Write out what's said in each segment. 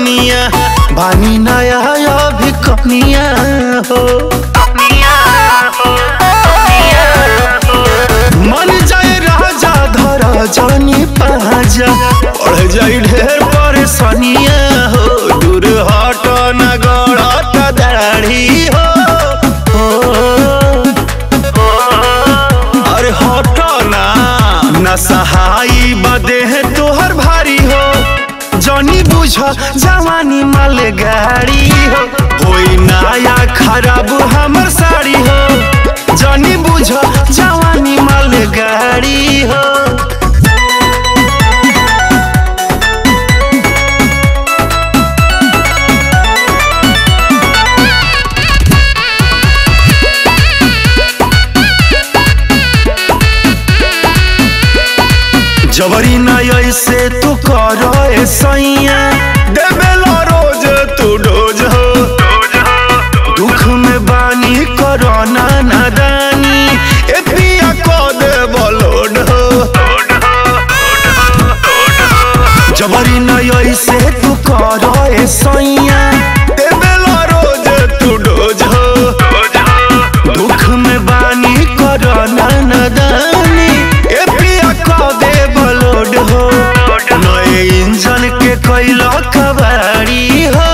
धनिया बानी नया अभी कनिया हो मन जाए राजा धर जानी पाजा पढ़ जाई ढेर परेशानिया हो दूर हट न गड़त दाढ़ी हो अरे हट ना न सहाई बदे है तोहर भारी हो जनी बुझ जवानी माल गाड़ी हो कोई नया खराब हमर साड़ी हो जनी बुझ जवानी माल गाड़ी हो जबरी न ऐसे तू करो ए सैया देवेला रोज तू डोज हो दुख में बानी करो ना नादानी ए पिया को दे बलोड हो जबरी न ऐसे तू करो ए सैया देवेला रोज तू डोज हो दुख में बानी करो ना नादानी ए पिया को दे बलोड हो नए इंजन के कैलो कबाड़ी हो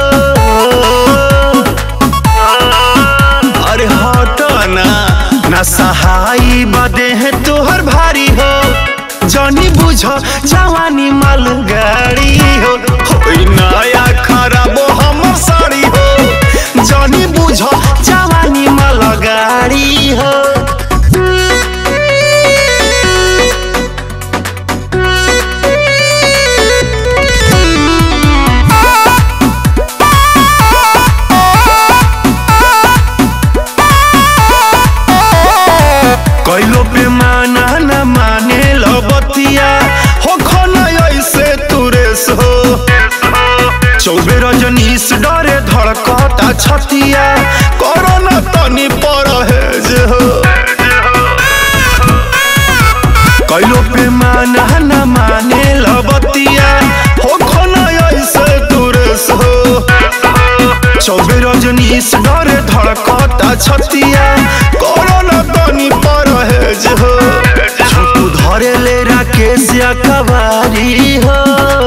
अरे हट ना ना सहाई बदे है तोहर भारी हो जनी बुझ जवानी माल गाड़ी हो होई नया खराब हमर साड़ी हो जनी बुझ जवानी माल गाड़ी हो कैलो पे माना न माने लो बतिया हो खोना ऐसे तुरेस हो चौबे रजनीश डरे धड़कता छतिया कोरोना तनी परहेज हो कैलो पे माना न माने लो बतिया हो खोना ऐसे तुरेस हो चौबे रजनीश डरे धड़कता छतिया कोरोना तनी परहेज हो छोटू धरे ले राकेश या कबारी हो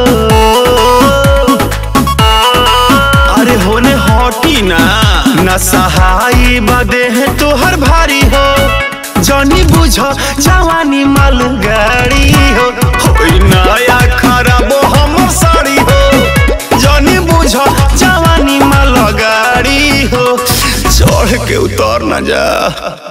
अरे होने हटी ना न सहाई बदे है तोहर भारी हो जनी बुझ जवानी माल गाड़ी हो होई नया खराब हमर साड़ी हो जनी बुझ जवानी माल गाड़ी हो चढ़ के उतर न जा